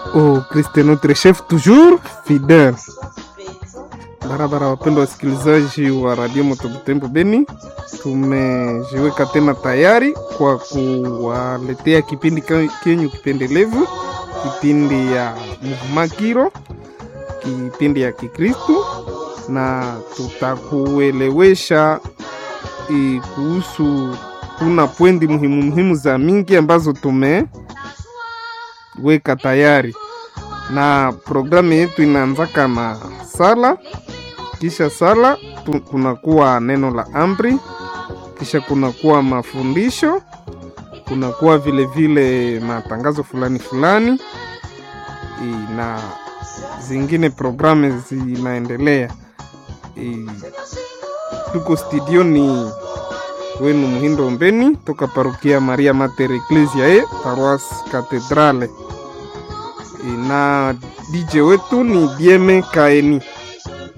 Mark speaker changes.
Speaker 1: Oh, Christ est notre chef toujours fidèle. Barabara, wapendwa wasikilizaji wa Radio Motobutembo Beni, tumejiweka tena tayari kwa kuwaletea kipindi kenyu kipendelevu, kipindi ya Muhumakiro, kipindi ya Kikristu, na tutakuelewesha e, kuhusu kuna pwendi muhimu muhimu za mingi ambazo tumeweka tayari, na programu yetu inaanzaka na sala kisha sala tu, kunakuwa neno la amri, kisha kunakuwa mafundisho, kunakuwa vile vile matangazo fulani fulani e, na zingine programu zinaendelea. E, tuko studioni wenu Muhindo Ombeni toka parokia Maria Mater Ecclesiae Paroisse Cathedrale e, na DJ wetu ni Dieme Kaeni.